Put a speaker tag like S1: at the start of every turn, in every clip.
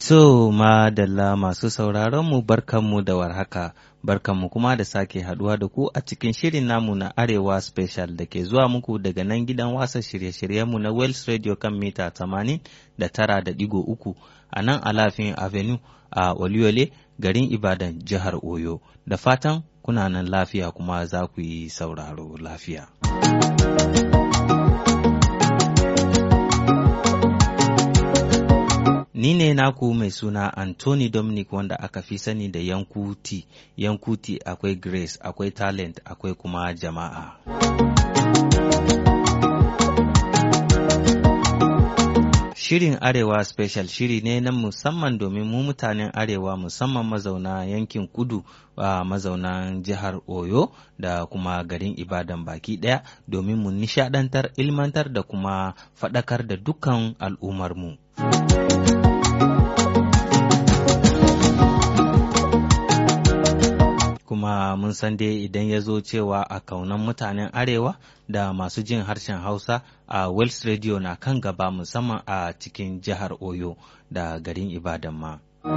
S1: To, madalla masu sauraronmu barkanmu da warhaka, barkanmu kuma da sake haduwa da ku a cikin shirin namu na Arewa Special da ke zuwa muku daga nan gidan wasa shirye-shiryenmu na Wells Radio kan mita 80 da tara da digo uku a nan Alafin Avenue a Oluyole garin Ibadan jihar Oyo. Da fatan kuna nan lafiya kuma za ku yi sauraro lafiya. Ni ne naku mai suna Anthony Dominic wanda aka fi sani da Yankuti. Yankuti akwai Grace, akwai Talent, akwai kuma jama'a. Shirin Arewa Special shiri ne na musamman domin mu mutanen Arewa musamman mazauna yankin kudu a mazaunan jihar Oyo da kuma garin Ibadan baki ɗaya domin mu nishadantar, ilmantar da kuma faɗakar da dukkan al'ummarmu. kuma mun san dai idan ya zo cewa a kaunan mutanen arewa da masu jin harshen hausa a Wells Radio na kan gaba musamman a cikin jihar oyo da garin ibadan ma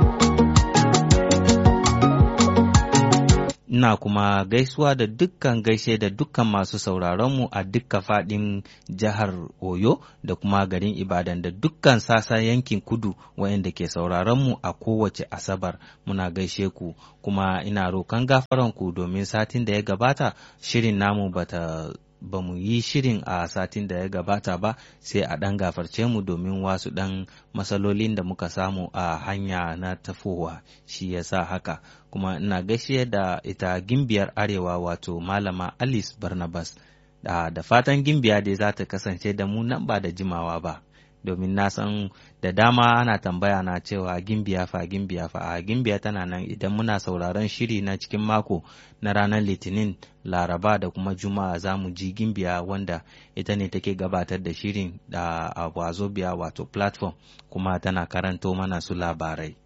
S1: ina kuma gaisuwa da dukkan gaishe da dukkan masu sauraronmu a dukkan faɗin jihar oyo da kuma garin ibadan da dukkan sasa yankin kudu waɗanda ke sauraronmu a kowace asabar muna gaishe ku kuma ina roƙon gafaranku domin satin da ya gabata shirin namu bata ba mu yi shirin a satin da ya gabata ba sai a ɗan gafarce mu domin wasu ɗan matsalolin da muka samu a hanya na tafowa shi ya sa haka kuma ina gaishe da ita gimbiyar arewa wato malama alice barnabas da, da fatan gimbiya dai za ta kasance da mu nan ba da jimawa ba domin na san da dama ana tambaya na cewa gimbiya fa gimbiya fa a gimbiya tana nan idan muna sauraron shiri na cikin mako na ranar litinin laraba da kuma juma'a za mu ji gimbiya wanda ita ne take gabatar da shirin da a wazobiya wato platform kuma tana karanto mana su labarai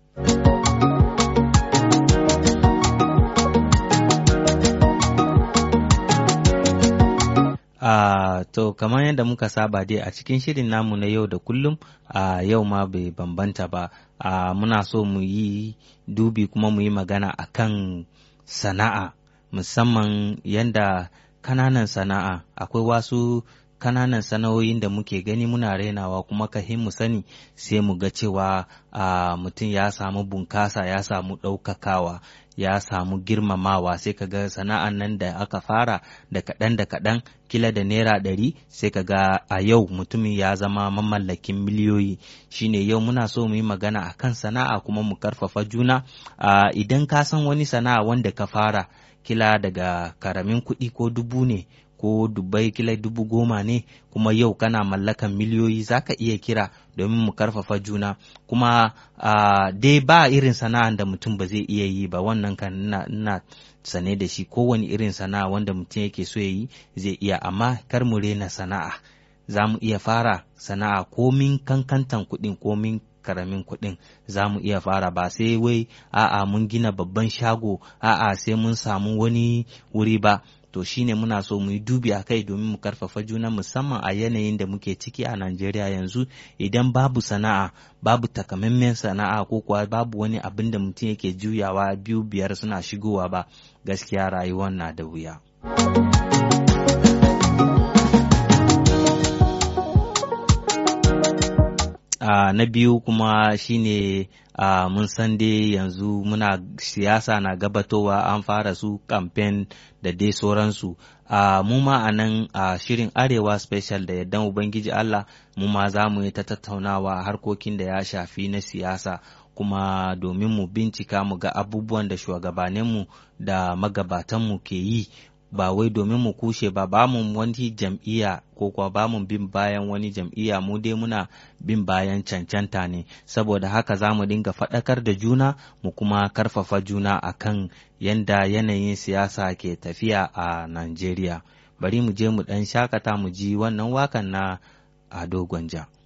S1: Uh, to kamar yadda muka saba dai a cikin shirin namu na yau da kullum a uh, yau ma bai bambanta ba uh, muna so mu yi dubi kuma mu yi magana a kan sana'a musamman yadda kananan sana'a akwai wasu kananan sana'o'in da muke gani muna rainawa kuma kahin mu sani sai mu ga cewa mutum ya samu bunkasa ya samu ɗaukakawa ya samu girmamawa sai ka ga sana'an nan da aka fara da kaɗan da kaɗan kila da naira ɗari sai ka ga a yau mutumin ya zama mamallakin miliyoyi shine yau muna so mu yi magana a kan sana'a kuma mu karfafa juna idan ka san wani sana'a wanda ka fara kila daga karamin kuɗi ko dubu ne ko dubbai kila dubu goma ne kuma yau kana mallakan miliyoyi za ka iya kira domin mu karfafa juna kuma uh, dai ba irin sana'an da mutum ba zai iya yi ba wannan kan ina sane da shi kowane irin sana'a wanda mutum yake so ya yi zai iya amma kar mu rena sana'a za mu iya fara sana'a komin kankantan kuɗin komin karamin kuɗin za mu iya fara ba sai wai a'a mun gina babban shago a'a sai mun samu wani wuri ba to shine muna so mu yi dubi a kai domin mu karfafa juna musamman a yanayin da muke ciki a Najeriya yanzu idan babu sana'a babu takamaimen sana'a ko kuwa babu wani abin da mutum yake juyawa biyu biyar suna shigowa ba gaskiya rayuwar na da wuya. Uh, na biyu kuma shine uh, mun san dai yanzu muna siyasa na gabatowa an fara su kamfen da dai sauransu uh, mu ma a nan a shirin arewa special da yardan ubangiji Allah mu ma za mu yi ta tattaunawa harkokin da ya shafi na siyasa kuma domin mu bincika mu ga abubuwan da shugabaninmu da magabatanmu ke yi ba wai domin mu kushe ba ba mu wani jam'iyya ko kuwa ba mu bin bayan wani jam'iyya mu dai muna bin bayan cancanta ne saboda haka za mu dinga faɗakar da juna mu kuma karfafa juna akan yanda yanayin siyasa ke tafiya a Najeriya bari mu je mu ɗan shakata mu ji wannan wakan na Ado Gwanja.